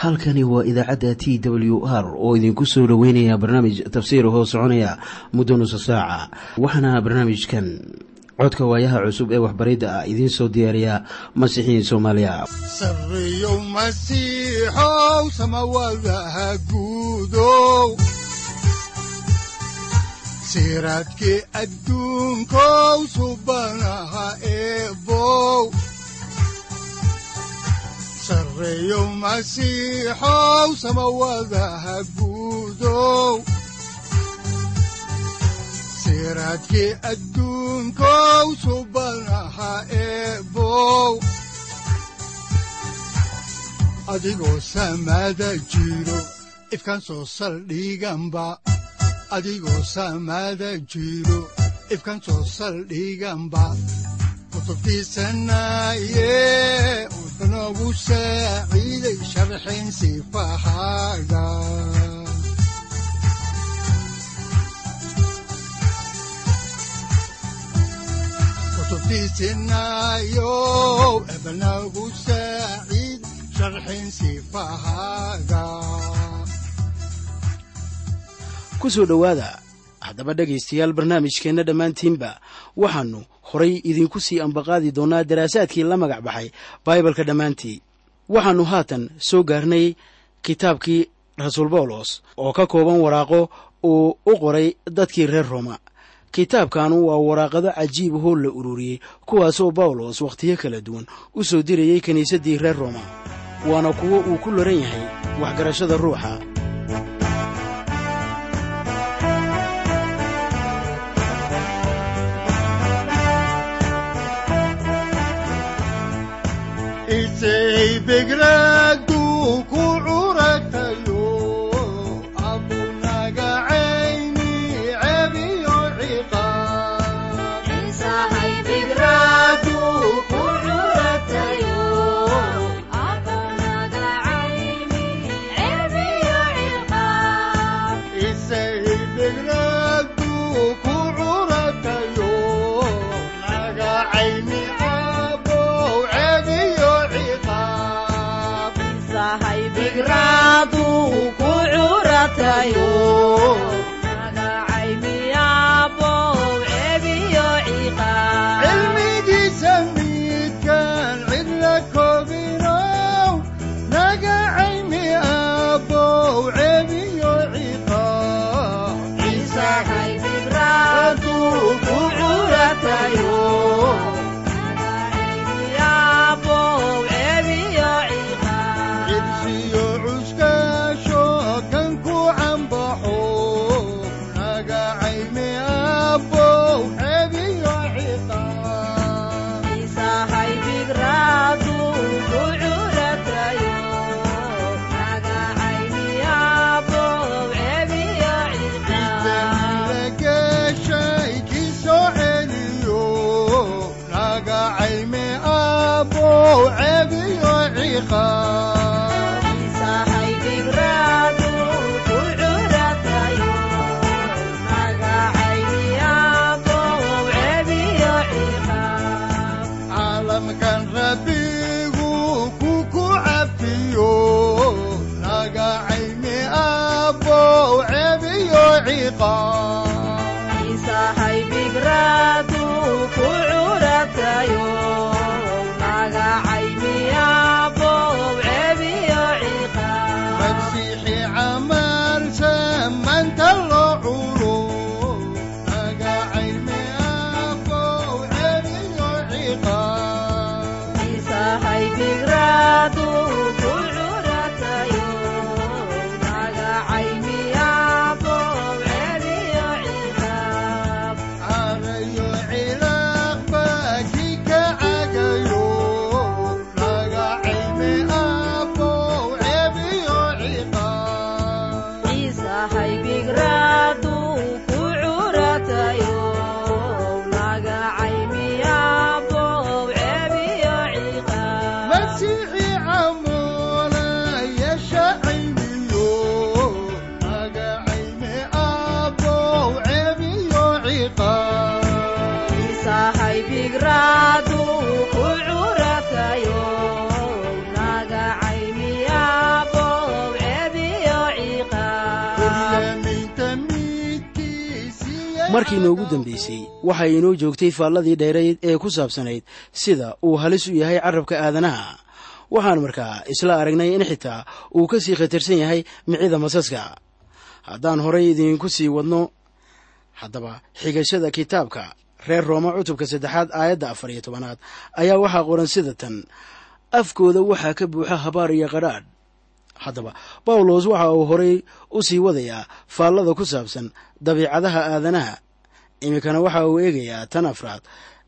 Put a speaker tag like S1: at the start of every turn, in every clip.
S1: halkani waa idaacadda t w r oo idinku soo dhoweynaya barnaamij tafsiir hoo soconaya muddo nusa saaca waxaana barnaamijkan codka waayaha cusub ee waxbaridda ah idiin soo diyaariya masiixiin soomaaliya
S2: sareyow masiixow samawadaha guudow siraadkii adduunkow subanaha eebow sareyow masiixow samawadaha guudow siraadkii adduunkow subanaha eebow adigoo samada jiro ifkan soo saldhiganba adigoo samada jiro ifkan soo saldhiganba kutubtiisanaye wuxunogu saaciiday sharxin sifahaaga kutubtiisinayo ebnagu saaciid sharxin sifahaaga
S3: ku soo dhowaada haddaba dhegaystayaal barnaamijkeenna dhammaantiinba waxaannu horay idinku sii ambaqaadi doonnaa daraasaadkii la magac baxay baibalka dhammaantii waxaannu haatan soo gaarnay kitaabkii rasuul bawlos oo ka kooban waraaqo uu u qoray dadkii reer rooma kitaabkanu waa waraaqado cajiib hoo la ururiyey kuwaasoo bawlos wakhtiyo kala duwan u soo dirayey kiniisaddii reer rooma waana kuwo uu ku laran yahay waxgarashada ruuxa
S2: isay begraadu ku curatayo abunagacayni cebiyo ciqaab isay begraadu ku curatayo nagacayni abow cebiyo ciqaab cilmigiisa midkaan cidla koobinow nagacayni abow cebiyo ciqaab ku curatayo cibsiyo cuskaasho kan ku cambaxo nagacayni abow cebiyo ciqaab geshay ki soo celiyo nagacayni abow cebiyo ciqaab caalamkan rabbigu ku ku cafiyo nagacayni abow cebiyo ciqaab
S3: markii noogu dambaysay waxay inoo joogtay faalladii dheerayd ee ku saabsanayd sida uu halis u yahay carabka aadanaha waxaan markaa isla aragnay in xitaa uu ka sii khatarsan yahay micida masaska haddaan horay idiinku sii wadno haddaba xigashada kitaabka reer rooma cutubka saddexaad aayadda afar iyo tobanaad ayaa waxaa qoran sida tan afkooda waxaa ka buuxa habaar iyo qadhaadh haddaba bawlos waxa uu horay u sii wadayaa faallada ku saabsan dabiicadaha aadanaha iminkana waxa uu eegayaa tan afraad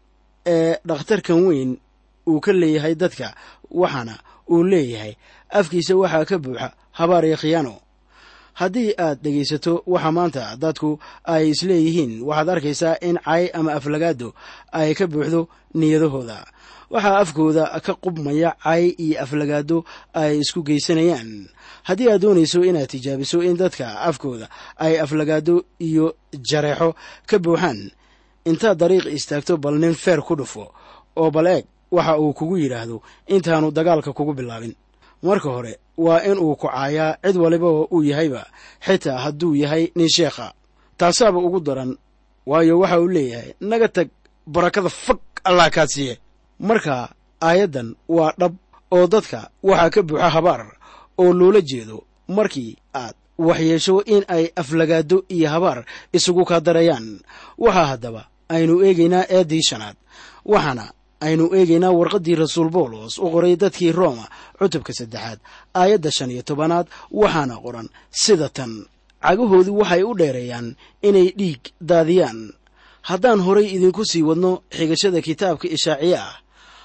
S3: ee dhakhtarkan weyn uu ka leeyahay dadka waxaana uu leeyahay afkiisa waxaa ka buuxa habaar iyo khiyaano haddii aad dhegaysato waxa maanta dadku ay isleeyihiin waxaad arkaysaa in cay ama aflagaado ay ka buuxdo niyadahooda waxaa afkooda ka qubmaya cay iyo aflagaado ay isku geysanayaan haddii aad doonayso inaad tijaabiso in dadka afkooda ay aflagaado iyo jareexo ka buuxaan intaad dariiq istaagto bal nin feer ku dhufo oo bal eeg waxa uu kugu yidhaahdo intaanu dagaalka kugu bilaabin marka hore waa in uu kucaayaa cid waliba oo uu yahayba xitaa hadduu yahay nin sheekha taasaaba ugu daran waayo waxa uu leeyahay naga tag barakada fag allah kaa siiye marka aayaddan waa dhab oo dadka waxaa ka buuxa habaar oo loola jeedo markii aad waxyeesho in ay aflagaado iyo habaar isugu kaa darayaan waxaa haddaba aynu eegaynaa eeddii shanaad waxaana aynu eegaynaa warqaddii rasuul bawlos u qoray dadkii rooma cutubka saddexaad aayadda shan iyo tobanaad waxaana qoran sida tan cagahoodu waxay u dheereeyaan inay dhiig daadiyaan haddaan horay idinku sii wadno xigashada kitaabka ishaaciye ah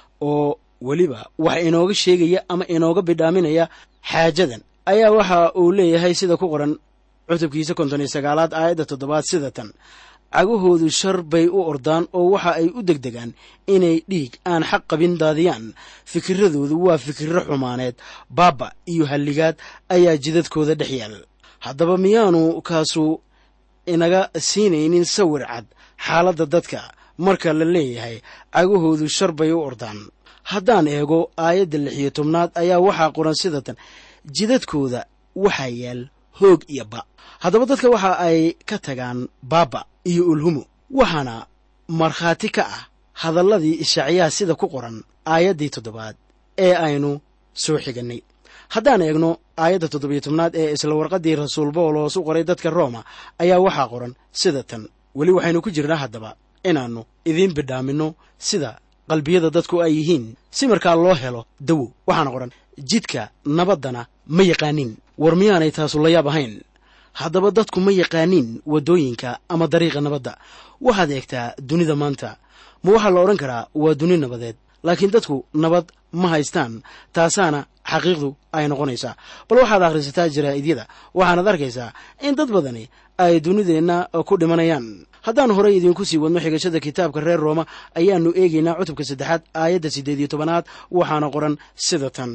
S3: oo weliba wax inooga sheegaya ama inooga bidhaaminaya xaajadan ayaa waxa uu leeyahay sida ku qoran cutubkiisa konton iyo sagaalaad aayadda toddobaad sida tan cagahoodu shar bay u ordaan oo waxa ay u degdegaan inay dhiig aan xaq qabin daadiyaan fikiradoodu waa fikirro xumaaneed baaba iyo halligaad ayaa jidadkooda dhex yaal haddaba miyaanu kaasu inaga siinaynin sawir cad xaaladda dadka marka la leeyahay cagahoodu shar bay u ordaan haddaan eego aayadda lix iyo tobnaad ayaa waxaa qoran sida tan jidadkooda waxaa yaal hoog iyo ba haddaba dadka waxa ay ka tagaan baaba iyo ulhumo waxaana markhaati ka ah hadalladii ishaaciyaha sida ku qoran aayaddii toddobaad ee aynu soo xigannay haddaan eegno aayadda toddobiyo tobnaad ee isla warqaddii rasuul bawlos u qoray dadka rooma ayaa waxaa qoran sida tan weli waxaynu ku jirnaa haddaba inaannu idiin bidhaaminno sida qalbiyada dadku ay yihiin si markaa loo helo dawo waxaana qoran jidka nabaddana ma yaqaaniin war miyaanay taasu la yaab ahayn haddaba dadku ma yaqaaniin waddooyinka ama dariiqa nabadda waxaad eegtaa dunida maanta ma waxaa la odhan karaa waa duni nabadeed laakiin dadku nabad ma haystaan taasaana xaqiiqdu ay noqonaysaa bal waxaad akhrisataa jaraa'idiyada waxaanaad arkaysaa in dad badani ay dunideenna ku dhimanayaan haddaan horay idinku sii wadno xigashada kitaabka reer rooma ayaannu eegaynaa cutubka saddexaad aayadda siddeed iyo tobanaad waxaana qoran sida tan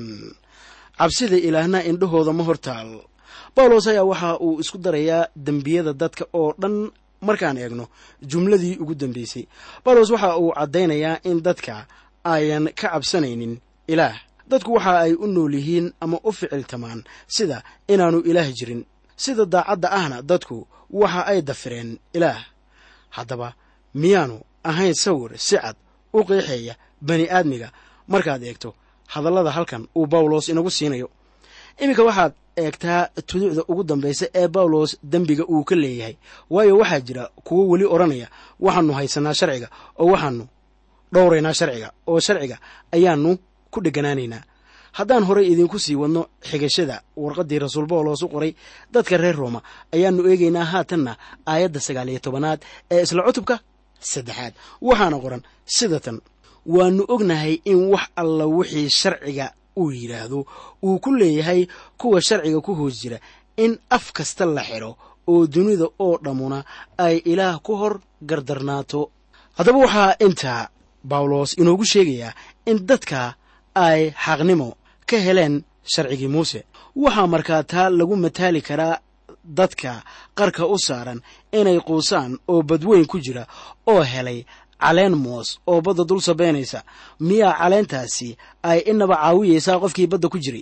S3: cabsida ilaahna indhahooda ma hortaal bawlos ayaa waxa uu isku darayaa dembiyada dadka oo dhan markaan eegno jumladii ugu dambaysay bawlos waxa uu caddaynayaa in dadka ayan ka cabsanaynin ilaah dadku waxa ay u nool yihiin ama u ficiltamaan sida inaannu ilaah jirin sida daacadda ahna dadku waxa ay dafireen ilaah haddaba miyaanu ahayn sawir si cad u qeexeeya bani aadmiga markaad eegto hadallada halkan uu bawlos inagu siinayo iminka waxaad eegtaa tuduucda ugu dambaysa ee bawlos dembiga uu ka leeyahay waayo waxaa jira kuwo weli odhanaya waxaannu haysanaa sharciga oo waxaannu dhowraynaa sharciga oo sharciga ayaannu ku dheganaanaynaa haddaan horay idinku sii wadno xigashada warqaddii rasuul bawlos u qoray dadka reer rooma ayaannu eegaynaa haatanna aayadda sagaal iyo tobanaad ee isla cutubka saddexaad waxaana qoran sida tan waannu ognahay in wax alla wixii sharciga uu yidhaahdo uu ku leeyahay kuwa sharciga ku hoos jira in af kasta la xidho oo dunida oo dhammuna ay ilaah ku hor gardarnaato haddaba waxaa intaa bawlos inoogu sheegayaa in dadka ay xaqnimo ka heleen sharcigii muuse waxaa markaa taa lagu mataali karaa dadka qarka u saaran inay quusaan oo badweyn ku jira oo helay caleen moos oo badda dul sabaynaysa miyaa caleentaasi ay inaba caawiyaysaa qofkii badda ku jiray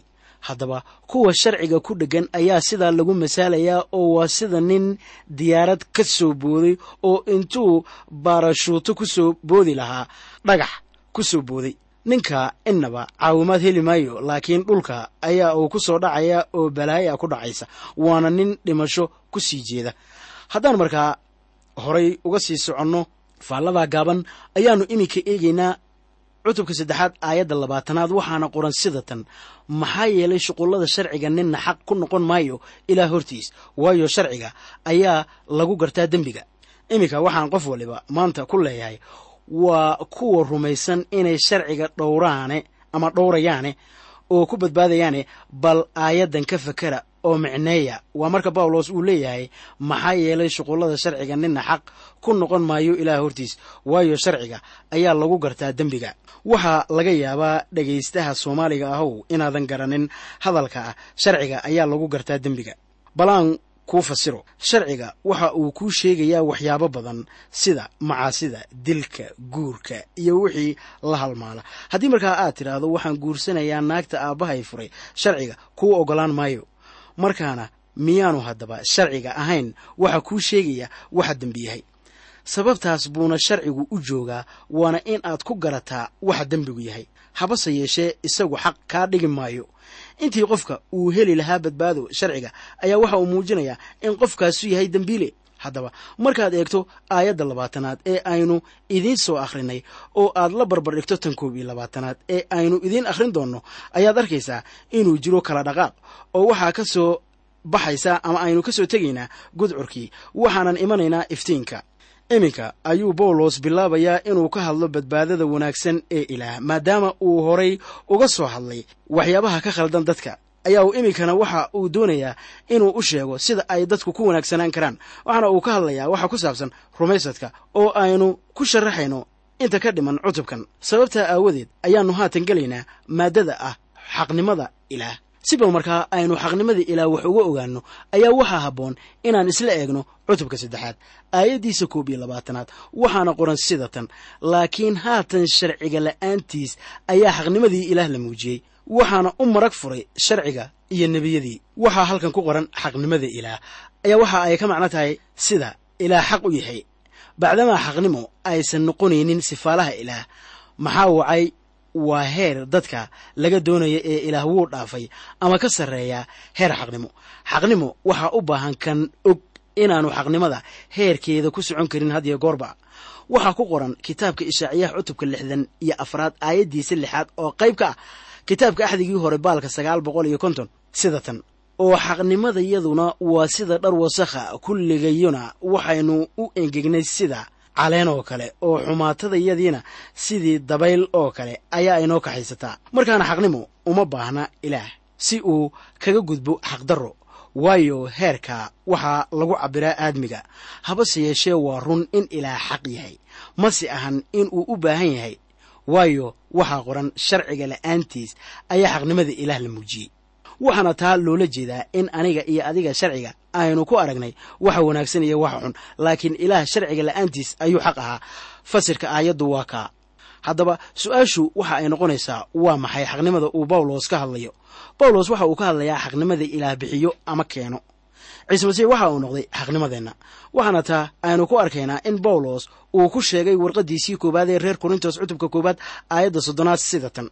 S3: haddaba kuwa sharciga ku dheggan ayaa sidaa lagu masaalayaa oo waa sida nin diyaarad ka soo booday oo intuu baarashuuto ku soo boodi lahaa dhagax ku soo booday ninka innaba caawimaad heli maayo laakiin dhulka ayaa uu ku soo dhacaya oo balaaya ku dhacaysa waana nin dhimasho ku sii jeeda haddaan markaa horay uga sii soconno faalladaa gaaban ayaannu iminka eegaynaa cutubka saddexaad aayadda labaatanaad waxaana qoran sida tan maxaa yeelay shuqullada sharciga ninna xaq ku noqon maayo ilaa hortiis waayo sharciga ayaa lagu gartaa dembiga iminka waxaan qof waliba maanta ku leeyahay waa kuwa rumaysan inay sharciga dhowraane ama dhowrayaane oo ku badbaadayaane bal aayaddan ka fakera oo micneeya waa marka bawlos uu leeyahay maxaa yeelay shuqullada sharciga ninna xaq ku noqon maayo ilaah hortiis waayo sharciga ayaa lagu gartaa dembiga waxaa laga yaabaa dhegaystaha soomaaliga ahow inaadan garanin hadalka ah sharciga ayaa lagu gartaa dembiga balaan kuu fasiro sharciga waxa uu kuu sheegayaa waxyaabo badan sida macaasida dilka guurka iyo wixii la halmaala haddii markaa aad tidhaahdo waxaan guursanayaa naagta aabbahay furay sharciga kuu oggolaan maayo markaana miyaanu haddaba sharciga ahayn waxa kuu sheegaya waxa dembi yahay sababtaas buuna sharcigu u joogaa waana in aad ku garataa waxa dembigu yahay habase yeeshee isagu xaq kaa dhigi maayo intii qofka uu heli lahaa badbaado sharciga ayaa waxa uu muujinayaa in qofkaasu yahay dembiile haddaba markaad eegto aayadda labaatanaad ee aynu idiin soo akhrinay oo aad la barbar dhigto tan koob iyo labaatanaad ee aynu idiin akhrin doonno ayaad arkaysaa inuu jiro kala dhaqaaq oo waxaa ka soo baxaysaa ama aynu ka soo tegaynaa gudcurkii waxaanan imanaynaa iftiinka iminka ayuu bawlos bilaabayaa inuu ka hadlo badbaadada wanaagsan ee ilaah maadaama uu horay uga soo hadlay waxyaabaha ka khaldan dadka ayaa uu iminkana waxa uu doonayaa inuu u sheego sida ay dadku ku wanaagsanaan karaan waxaana uu ka hadlayaa waxa ku saabsan rumaysadka oo aynu ku sharaxayno inta ka dhiman cutubkan sababtaa aawadeed ayaannu haatan gelaynaa maaddada ah xaqnimada ilaah si bal markaa aynu xaqnimadii ilaah wax uga ogaanno ayaa waxaa habboon inaan isla eegno cutubka saddexaad aayaddiisa koob iyo labaatanaad waxaana qoran sida tan laakiin haatan sharciga la'aantiis ayaa xaqnimadii ilaah la muujiyey waxaana u marag furay sharciga iyo nebiyadii waxaa halkan ku qoran xaqnimada ilaah ayaa waxa ay ka macno tahay sida ilaah xaq u yahay bacdamaa xaqnimo aysan noqonaynin sifaalaha ilaah maxaa wacay waa heer dadka laga doonaya ee ilaah wuu dhaafay ama ka sarreeya heer xaqnimo xaqnimo waxaa u baahan kan og inaanu xaqnimada heerkeeda ku socon karin hadiyo goorba waxaa ku qoran kitaabka ishaaciyaha cutubka lixdan iyo afraad aayaddiisa lixaad oo qayb ka ah kitaabka axdigii hore baalka sagaal boqol iyo konton sida tan oo xaqnimadayaduna waa sida dhar wasakha kulligayuna waxaynu u engegnay sida caleen oo kale oo xumaatadayadiina sidii dabayl oo kale ayaa inoo kaxaysataa markaana xaqnimo uma baahna ilaah si uu kaga gudbo xaqdarro waayo heerka waxaa lagu cabbiraa aadmiga habase yeeshee waa run in ilaah xaq yahay mase ahan in uu u baahan yahay waayo waxaa qoran sharciga la'aantiis ayaa xaqnimada ilaah la muujiyey waxaana taa loola jeedaa in aniga iyo adiga sharciga aynu ku aragnay waxa wanaagsan iyo waxa xun laakiin ilaah sharciga la'aantiis ayuu xaq ahaa fasirka aayaddu waa kaa haddaba su-aashu waxa ay noqonaysaa waa maxay xaqnimada uu bawlos ka hadlayo bawlos waxa uu ka hadlayaa xaqnimada ilaah bixiyo ama keeno ciise masiix waxa uu noqday xaqnimadeenna waxaana taa aynu ku arkaynaa in bawlos uu ku sheegay warqaddiisii koowaad ee reer korintos cutubka koowaad aayadda soddonaad sida tan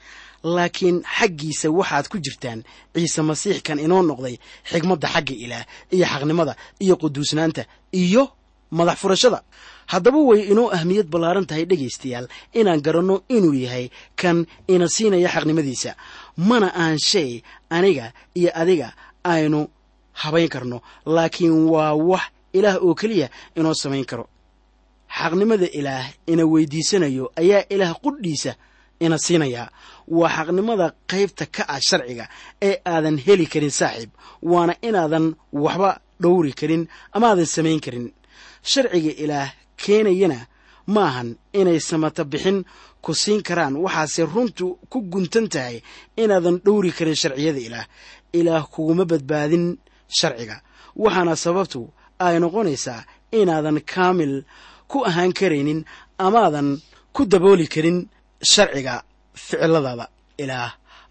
S3: laakiin xaggiisa waxaad ku jirtaan ciise masiix kan inoo noqday xigmadda xagga ilaah iyo xaqnimada iyo quduusnaanta iyo madax furashada haddaba way inoo ahmiyad ballaaran tahay dhegaystayaal inaan garanno inuu yahay kan ina siinaya xaqnimadiisa mana aan shay aniga iyo adiga aynu habayn karno laakiin waa wax ilaah oo keliya inoo samayn karo xaqnimada ilaah ina weydiisanayo ayaa ilaah qudhiisa ina siinayaa waa xaqnimada qaybta ka ah sharciga ee aadan heli karin saaxiib waana inaadan waxba dhowri karin amaadan samayn karin sharciga ilaah keenayana ma ahan inay samata bixin ku siin karaan waxaase runtu ku guntan tahay inaadan dhowri karin sharciyada ilaah ilaah kuguma badbaadin sharciga waxaana sababtu ay noqonaysaa inaadan kaamil ku ahaan karaynin amaadan ku dabooli karin sharciga ficiladaada ilaah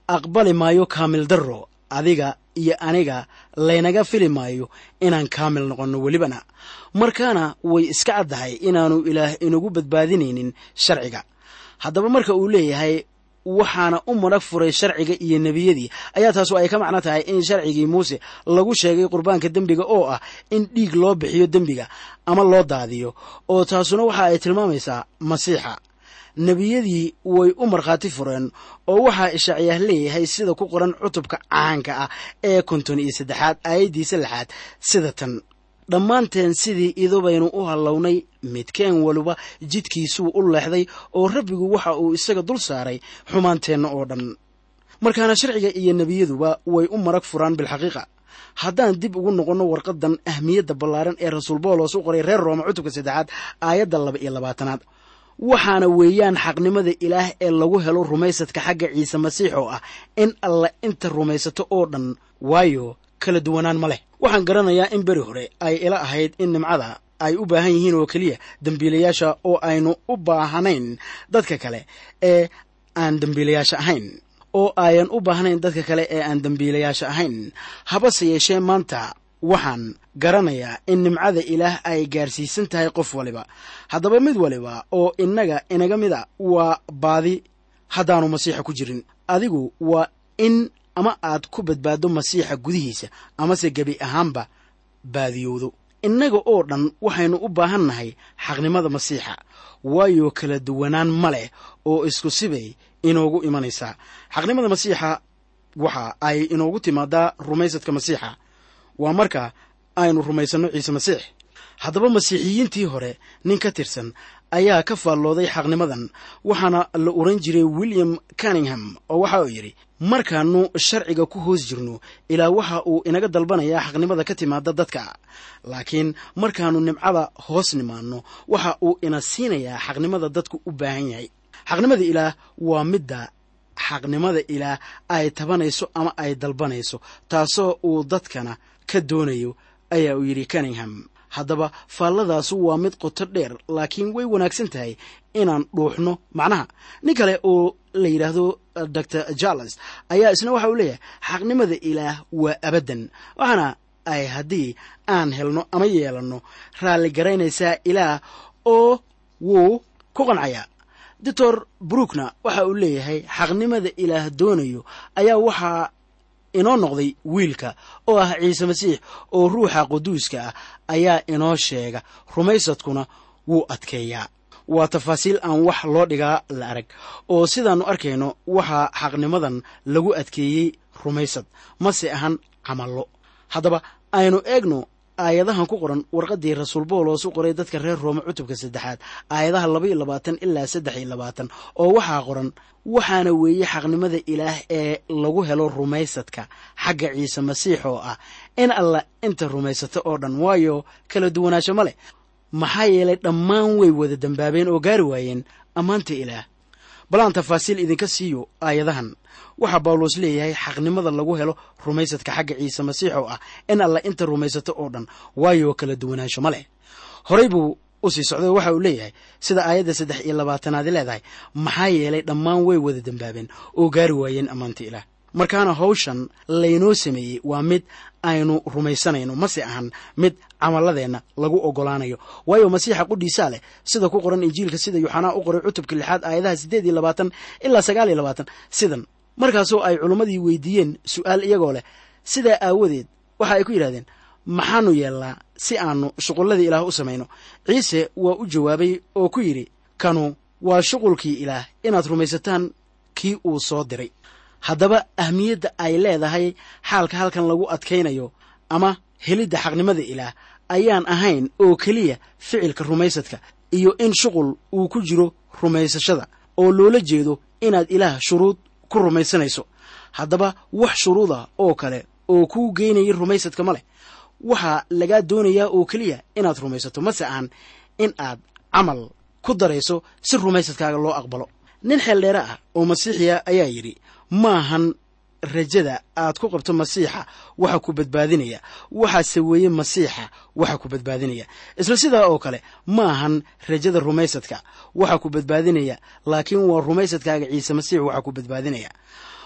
S3: aqbali maayo kaamil darro adiga iyo aniga laynaga fili maayo inaan kaamil noqonno welibana markaana way iska caddahay inaanu ilaah inagu badbaadinaynin sharciga haddaba marka uu leeyahay waxaana u marag furay sharciga iyo nebiyadii ayaa taasu ay ka macno tahay in sharcigii muuse lagu sheegay qurbaanka dembiga oo ah in dhiig loo bixiyo dembiga ama loo daadiyo oo taasuna waxa ay tilmaamaysaa masiixa nebiyadii way u markhaati fureen oo waxaa ishaaciyaah leeyahay sida ku qoran cutubka caanka ah ee konton iyo saddexaad aayaddiisa lixaad sida tan dhammaanteen sidii idubaynu u hallawnay midkeen waliba jidkiisuu u leexday oo rabbigu waxa uu isaga dul saaray xumaanteenna oo dhan markaana sharciga iyo nebiyaduba way u marag furaan bilxaqiiqa haddaan dib ugu noqonno warqadan ahmiyadda ballaaran ee rasuul boolos u qoray reer rooma cutubka saddexaad aayadda laba iyo labaatanaad waxaana weeyaan xaqnimada ilaah ee lagu helo rumaysadka xagga ciise masiix oo ah in alla inta rumaysato oo dhan waayo kala duwanaan ma leh waxaan garanayaa in beri hore ay ila ahayd in nimcada ay u baahan yihiin oo keliya dembiilayaasha oo aynu u baahanayn dadka kale ee aan dembiilayaasha ahayn oo ayan u baahnayn dadka kale ee aan dembiilayaasha ahayn habase yeeshee maanta waxaan garanayaa in nimcada ilaah ay gaarsiisan tahay qof waliba haddaba mid waliba oo innaga inaga mid a waa baadi haddaanu masiixa ku jirin adigu waa in ama aad ku badbaaddo masiixa gudihiisa amase gebi ahaanba baadiyowdo innaga oo dhan waxaynu u baahan nahay xaqnimada masiixa waayo kala duwanaan ma leh oo isku sibay inoogu imanaysaa xaqnimada masiixa waxa ay inoogu timaadaa rumaysadka masiixa waa marka aynu rumaysanno ciise masiix haddaba masiixiyiintii hore nin ka tirsan ayaa ka faallooday xaqnimadan waxaana la oran jiray william cunningham oo waxa uu yidhi markaannu sharciga ku hoos jirno ilaa waxa uu inaga dalbanayaa xaqnimada ka timaada dadka laakiin markaannu nimcada hoos nimaanno waxa uu ina siinayaa xaqnimada dadku u baahan yahay xaqnimada ilaah waa midda xaqnimada ilaah ay tabanayso ama ay dalbanayso taasoo uu dadkana ka doonayo ayaa uu yidhi cunningham haddaba faalladaasu waa mid qoto dheer laakiin way wanaagsan tahay inaan dhuuxno macnaha nin kale oo la yidhaahdo dor jarles ayaa isna waxa uu leeyahay xaqnimada ilaah waa abaddan waxaana ay haddii aan helno ama yeelanno raalli garaynaysaa ilaah oo wuu ku qancayaa doctor brookna waxa uu leeyahay xaqnimada ilaah doonayo ayaa waxaa inoo noqday wiilka oo ah ciise masiix oo ruuxa quduuska ah ayaa inoo sheega rumaysadkuna wuu adkeeyaa waa tafaasiil aan wax loo dhigaa la arag oo sidaannu arkayno waxaa xaqnimadan lagu adkeeyey rumaysad mase ahan camallo haddaba aynu eegno aayadahan ku qoran warqaddii rasuul boolos u qoray dadka reer roome cutubka saddexaad aayadaha labaiyo labaatan ilaa saddex iyo labaatan oo waxaa qoran waxaana weeye xaqnimada ilaah ee lagu helo rumaysadka xagga ciise masiix oo ah in alla inta rumaysato oo dhan waayo kala duwanaansho ma leh maxaa yeelay dhammaan way wada dembaabeen oo gaari waayeen ammaanta ilaah bal aan tafaasiil idinka siiyo aayadahan waxaa bawlos leeyahay xaqnimada lagu helo rumaysadka xagga ciise masiix oo ah in alla inta rumaysato oo dhan waayo kala duwanaansho ma leh horey buu u sii socday oo waxa uu leeyahay sida aayadda saddex iyo labaatanaadi leedahay maxaa yeelay dhammaan way wada dembaabeen oo gaari waayeen ammaanta ilaah markaana hawshan laynoo sameeyey waa mid aynu rumaysanayno mase ahan mid camaladeenna lagu ogolaanayo waayo masiixa qudhiisaa leh sida ku qoran injiilka sida yuxanaa u qoray cutubka lixaad aayadaha siddeed iyo labaatan ilaa sagaal iyo labaatan sidan markaasoo ay culimmadii weydiiyeen su'aal iyagoo leh sidaa aawadeed waxa ay ku yidhahdeen maxaanu yeelnaa si aanu shuqulladii ilaah u samayno ciise waa u jawaabay oo ku yidhi kanu waa shuqulkii ilaah inaad rumaysataan kii uu soo diray haddaba ahmiyadda ay leedahay xaalka halkan lagu adkaynayo ama helidda xaqnimada ilaah ayaan ahayn oo keliya ficilka rumaysadka iyo in shuqul uu ku jiro rumaysashada oo loola jeedo inaad ilaah shuruud ku rumaysanayso haddaba wax shuruuda oo kale oo kuu geynaya rumaysadka ma leh waxaa lagaa doonayaa oo keliya inaad rumaysato mase aan in aad camal ku darayso si rumaysadkaaga loo aqbalo nin xeeldheere ah oo masiixiya ayaa yidhi maahan rajada aad ku qabto masiixa waxa ku badbaadinaya waxaase weeye masiixa waxa ku badbaadinaya isla sidaa oo kale maahan rajada rumaysadka waxa ku badbaadinaya laakiin waa rumaysadkaaga ciise masiix waxa ku badbaadinaya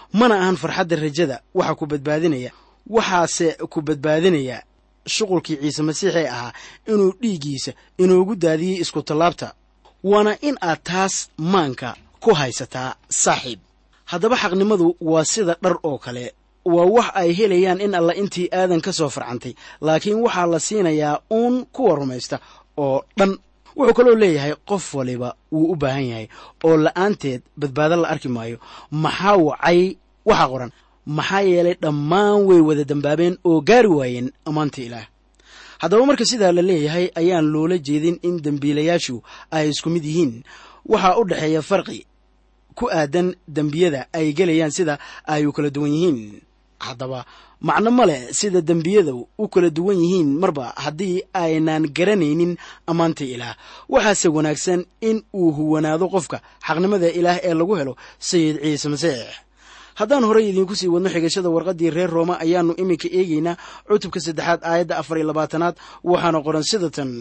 S3: mana ahan farxadda rajada waxa ku badbaadinaya waxaase ku badbaadinaya shuqulkii ciise masiix ee ahaa inuu dhiiggiisa inoogu daadiyey isku tallaabta waana in aad taas maanka ku haysataa saaxiib haddaba xaqnimadu waa sida dhar oo kale waa wax ay helayaan in alla intii aadan ka soo farcantay laakiin waxaa la siinayaa uun kuwa rumaysta oo dhan wuxuu kaloo leeyahay qof waliba wuu u baahan yahay oo la'aanteed badbaado la arki maayo maxaa wacay waxaa qoran maxaa yeelay dhammaan way wada dambaabeen oo gaari waayeen ammaanta ilaah haddaba marka sidaa la leeyahay ayaan loola jeedin in dembiilayaashu ay isku mid yihiin waxaa u dhexeeya farqi ku aadan dembiyada ay gelayaan sida ay u kala duwan yihiin haddaba macno ma leh sida dembiyadu u kala duwan yihiin marba haddii aynaan garanaynin ammaanta ilaah waxaase wanaagsan in uu huwanaado qofka xaqnimada ilaah ee lagu helo sayid ciise masiix haddaan horey idiinku sii wadno xigashada warqaddii reer rooma ayaannu iminka eegaynaa cutubka saddexaad aayadda afar iyo labaatanaad waxaana qoran sida tan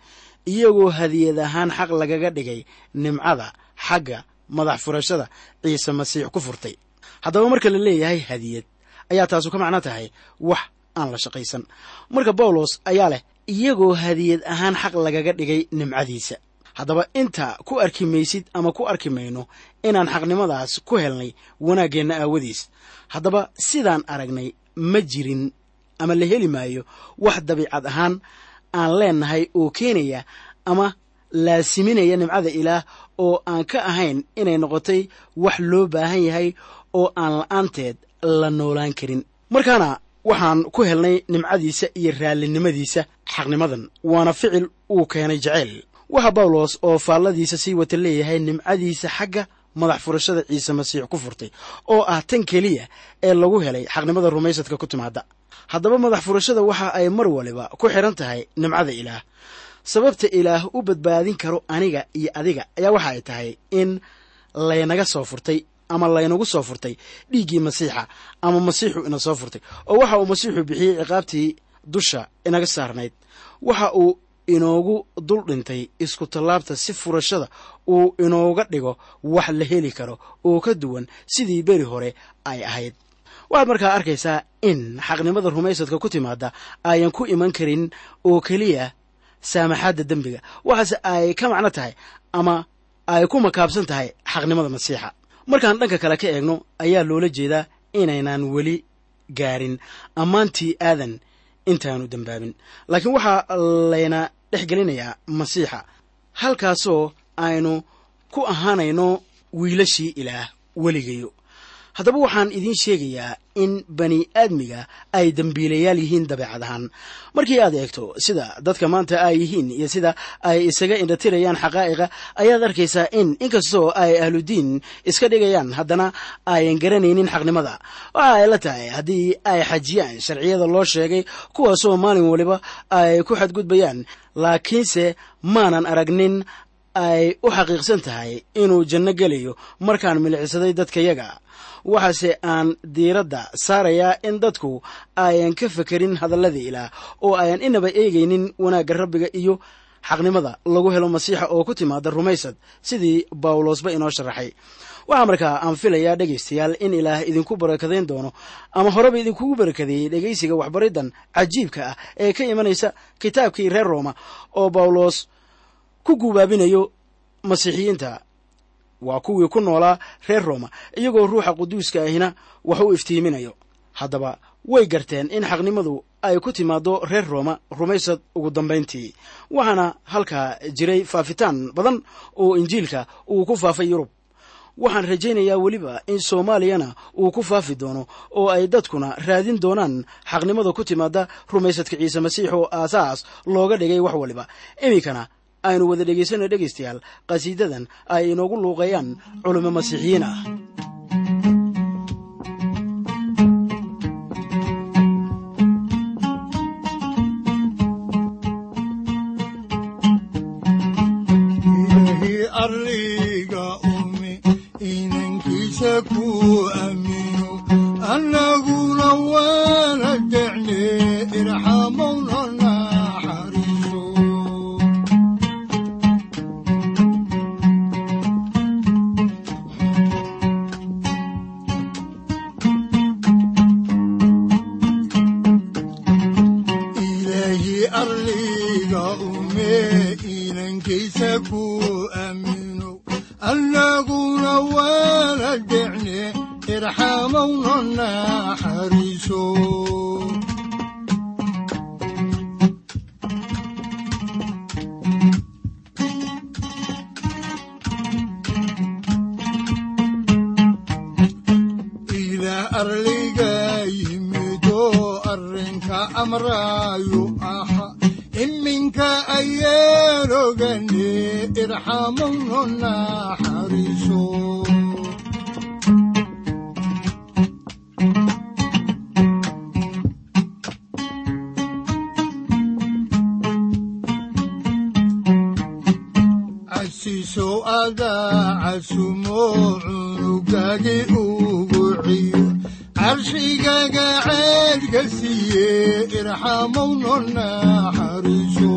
S3: iyagoo hadiyad ahaan xaq lagaga dhigay nimcada xagga madax furashada ciise masiix ku furtay haddaba marka la leeyahay hadiyad ayaa taasu ka macno tahay wax aan la shaqaysan marka bawlos ayaa leh iyagoo hadiyad ahaan xaq lagaga dhigay nimcadiisa haddaba inta ku arki maysid ama ku arki mayno inaan xaqnimadaas ku helnay wanaaggeenna aawadiis haddaba sidaan aragnay ma jirin ama la heli maayo wax dabiicad ahaan aan leennahay oo keenaya ama laasiminaya nimcada ilaah oo aan ka ahayn inay noqotay wax loo baahan yahay oo aan la'aanteed la noolaan karin markaana waxaan ku helnay nimcadiisa iyo raallinimadiisa xaqnimadan waana ficil uu keenay jaceyl waxa bawlos oo faalladiisa sii wata leeyahay nimcadiisa xagga madax furashada ciise masiix ku furtay oo ah tan keliya ee lagu helay xaqnimada rumaysadka ku timaada haddaba madax furashada waxa ay mar waliba ku xidhan tahay nimcada ilaah sababta ilaah u badbaadin karo aniga iyo adiga ayaa waxa ay tahay in laynaga soo furtay ama laynagu soo furtay dhiiggii masiixa ama masiixu ina soo furtay oo waxa uu masiixu bixiyey ciqaabtii dusha inaga saarnayd waxa uu inoogu dul dhintay isku tallaabta si furashada uu inooga dhigo wax la heli karo oo ka duwan sidii beri hore ay ahayd waxaad markaa arkaysaa in xaqnimada rumaysadka ku timaada ayan ku iman karin oo keliya saamaxaadda dembiga waxaase ay ka macno tahay ama ay ku makaabsan tahay xaqnimada masiixa markaan dhanka kale ka eegno ayaa loola jeedaa inaynaan weli gaarin ammaantii aadan intaanu dembaabin laakiin waxaa layna dhex gelinayaa masiixa halkaasoo aynu ku ahaanayno wiilashii ilaah weligayo haddaba waxaan idiin sheegayaa in bani aadmiga ay dembiilayaal yihiin dabeecad ahaan markii aad eegto sida dadka maanta ay yihiin iyo sida ay isaga indhatirayaan xaqaa'iqa ayaad arkaysaa in inkastoo ay ahludiin iska dhigayaan haddana ayan garanaynin xaqnimada waxa ay la tahay haddii ay xajiyaan sharciyada loo sheegay kuwaasoo maalin waliba ay ku xadgudbayaan laakiinse maanan aragnin ay u xaqiiqsan tahay inuu janno gelayo markaan milicsaday dadkayaga waxaase aan diiradda saarayaa in dadku ayan ka fekerin hadalladii ilaah oo ayan inaba eegaynin wanaagga rabbiga iyo xaqnimada lagu helo masiixa oo ku timaada rumaysad sidii bawlosba inoo sharaxay waxaa markaa aan filayaa dhegaystayaal in ilaah idinku barakadayn doono ama horeba idinkugu barakadeeyey dhegaysiga waxbariddan cajiibka ah ee ka imanaysa kitaabkii reer rooma oo bawlos ku guubaabinayo masiixiyiinta waa kuwii ku noolaa reer rooma iyagoo ruuxa quduuska ahina wax u iftiiminayo haddaba way garteen in xaqnimadu ay ku timaaddo reer rooma rumaysad ugu dambayntii waxaana halkaa jiray faafitaan badan oo injiilka uu ku faafay yurub waxaan rajaynayaa weliba in soomaaliyana uu ku faafi doono oo ay dadkuna raadin doonaan xaqnimada ku timaada rumaysadka ciise masiix oo aasaas looga dhigay wax waliba iminkana aynu wada dhegaysano dhegaystayaal qhasiidadan ay inoogu luuqeeyaan culimo masiixiyiin ah
S2: ilaahi arliga umi inankiisa ku aamino annaguna waana jecne irxamowna naxariiso arliga ume inankiisa ku aamino annaguna waana decne irxamowna naxariiso ilaa arliga yimido arrinka amraayu aha iminka ayaan ogane irxamowna naxariiso casiisow adaa casumo cunugagi ugu ciyo carshigaga ceedka siiye irxamowna naxariiso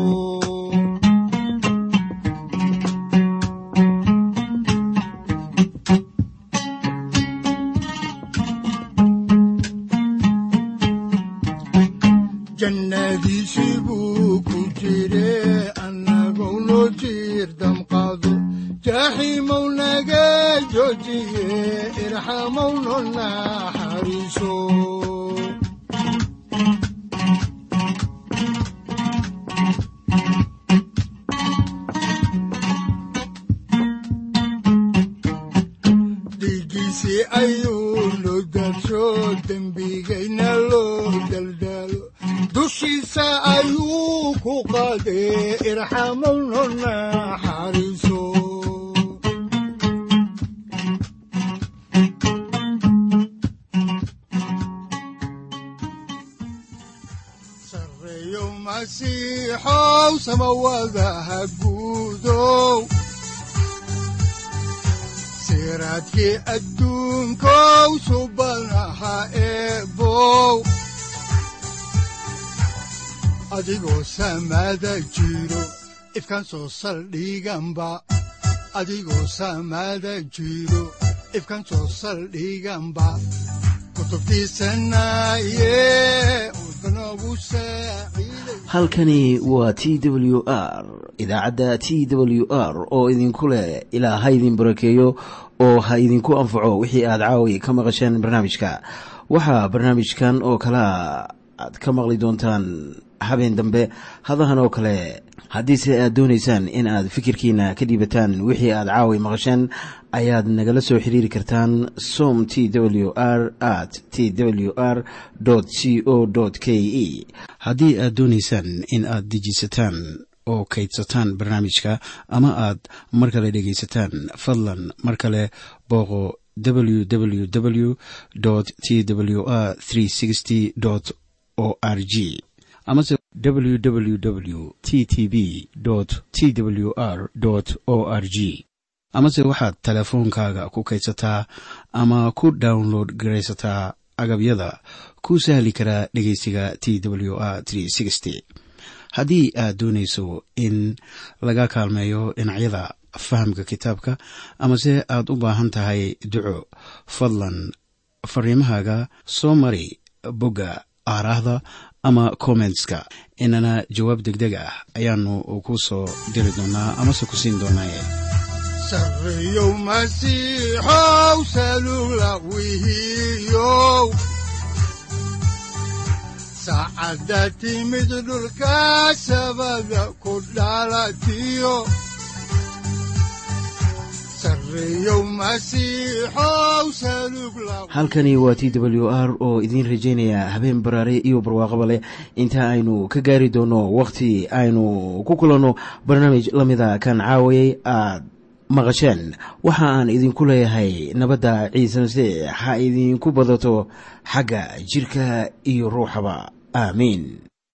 S2: jannadiisii buu ku jire annagou noo jiir damqado jaaxiimow naga joojiye irxamowna naxariiso dhiiggiisii ayuu loo daadsho dembigayna loo daldaalo dushiisa ayuu ku qaadee irxamowna naxariiso sareeyo masiixow samawadaha guudow siraadkii adduunkow subanaha eebow adigoo samaada jiro ifkan soo saldhiganba adigoo samaada jiro ifkan soo saldhiganba kutubtiisanaye udbanogu saaciiday
S1: halkani waa t w r idaacadda t w r oo idinku leh ilaa ha idin barakeeyo oo ha idinku anfaco wixii aad caawi ka maqasheen barnaamijka waxaa barnaamijkan oo kalea aad ka maqli doontaan habeen dambe hadahan oo kale haddiise aad doonaysaan in aad fikirkiina ka dhiibataan wixii aad caawi maqasheen ayaad nagala soo xiriiri kartaan som t w r at t w r c o k e haddii aad doonaysaan in aad dejisataan oo kaydsataan barnaamijka ama aad mar kale dhegaysataan fadlan mar kale booqo www t w r o r g amase www t t b t w r o r g amase waxaad teleefoonkaaga ku kaydsataa ama ku download garaysataa agabyada ku sahli karaa dhegeysiga t w r haddii aad doonayso in laga kaalmeeyo dhinacyada fahamka kitaabka amase aad u baahan tahay duco fadlan fariimahaaga soo mari bogga aaraahda ama kommentska inana jawaab degdeg ah ayaanu ku soo diri doonaa amase ku siin doonaaye
S2: sareeyow masiixow salugla wihiyow saacadda timid dhulka sabada ku dhalatiyo sareeyow masiixow salugla
S1: halkani waa t w r oo idiin rajaynaya habeen baraare iyo barwaaqaba leh inta aynu ka gaari doono wakhti aynu ku kulanno barnaamij la mida kan caawayay aad maqasheen waxa aan idinku leeyahay nabadda ciise masiix ha idinku badato xagga jirka iyo ruuxaba aamiin